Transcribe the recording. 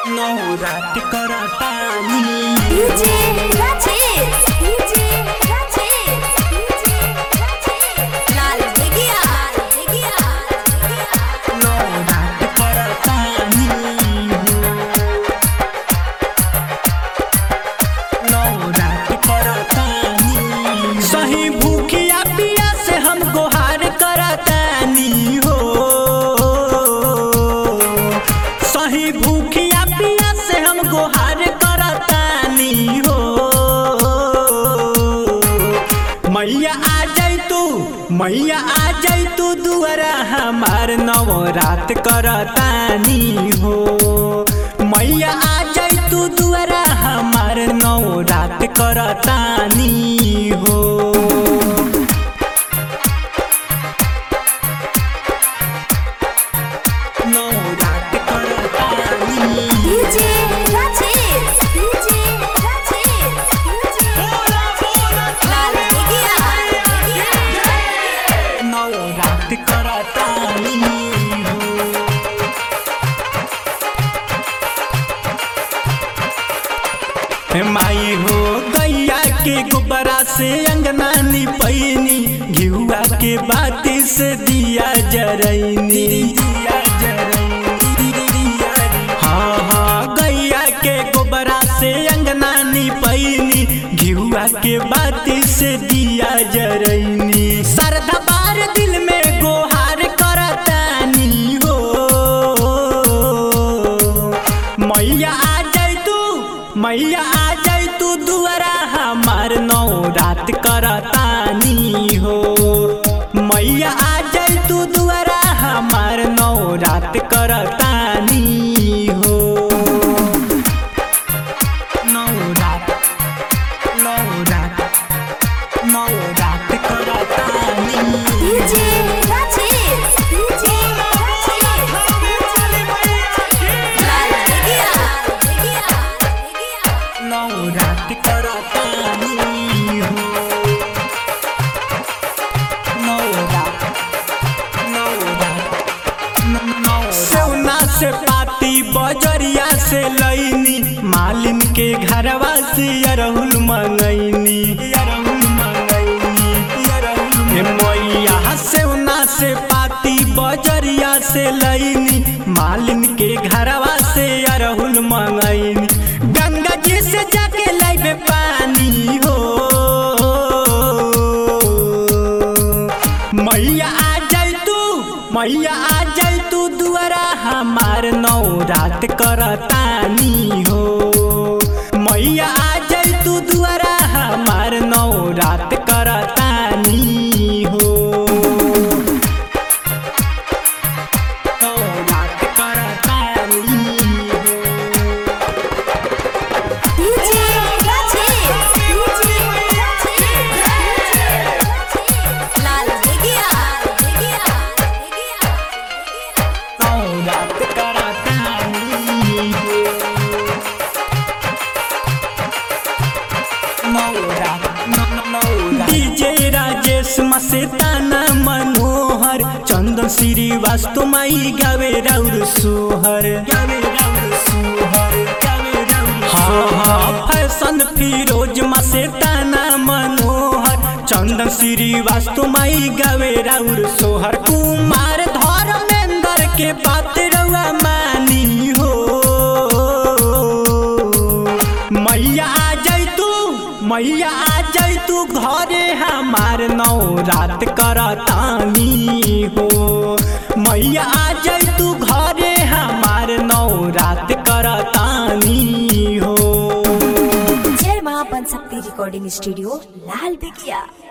नवरात करतानी DJ Rajesh, DJ Rajesh, DJ Rajesh. लाल बेगिया, बेगिया, बेगिया। नवरात करतानी नवरात करतानी सही भूखिया पिया से हम गोहार करतानी हो सही भूखिया पिया से हम गोहार करतानी हो मैया आ जाई तू मैया आ जाई तू दुआरा हमार नवरात करतानी हो मैया आ जाई तू दुआरा हमार नवरात करतानी हो नवरात करतानी DJ Rajesh, DJ Rajesh, DJ Rajesh. लाल बेगिया, बेगिया। नवरात करतानी हो माई हो गैया के गोबरा से अंगना निपैनी घिउआ के बाती से दिया जरैनी दिया जरैनी हाँ हाँ गैया के गोबरा से अंगना निपैनी घिउआ के बाती से दिया जरैनी सरधा बार दिल में गोहार करतानी हो मैया आ जाई तू मैया आ जाई तू दुआरा हमार नवरात करतानी हो मैया आ जाई तू दुआरा हमार नवरात करतानी हो नवरात नवरात नवरात करतानी DJ Rajesh, DJ Rajesh, लाल बेगिया, बेगिया, बेगिया। नवरात करतानी हो नवरात नवरात सोना से पाती बजरिया से लैनी मालिन के घरवा से अरहुल मंगैनी अरहुल मंगैनी अरहुल हे मैया सोना से पाती बजरिया से लैनी मालिन के घरवा से अरहुल मंगैनी गंगा जी से जाके लाइबे पानी हो मैया आ जाई तू मैया आ जाई तू दुआरा हमार नवरात करतानी हो मैया आ जाई तू दुआरा हमार नवरात करतानी हो नवरात करतानी हो DJ Rajesh, DJ Rajesh, लाल बेगिया, बेगिया, बेगिया, बेगिया। नवरात करतानी हो नवरात नवरात डीजे राजेश मस्ताना मनोहर चंदन श्रीवास्तव माई गावे राउर सोहर गावे राउर सोहर गावे राउर हाँ हाँ फैशन फिरोज मस्ताना मनोहर चंदन श्रीवास्तव माई गावे राउर सोहर कुमार धर्मेंद्र के बात रउआ मानी हो मैया आ जाई तू मैया आ जाई तू घरे हमार नवरात करतानी हो मैया आ जाई तू घरे हमार नवरात करतानी हो जय मां बन सकती रिकॉर्डिंग स्टूडियो लाल बेगिया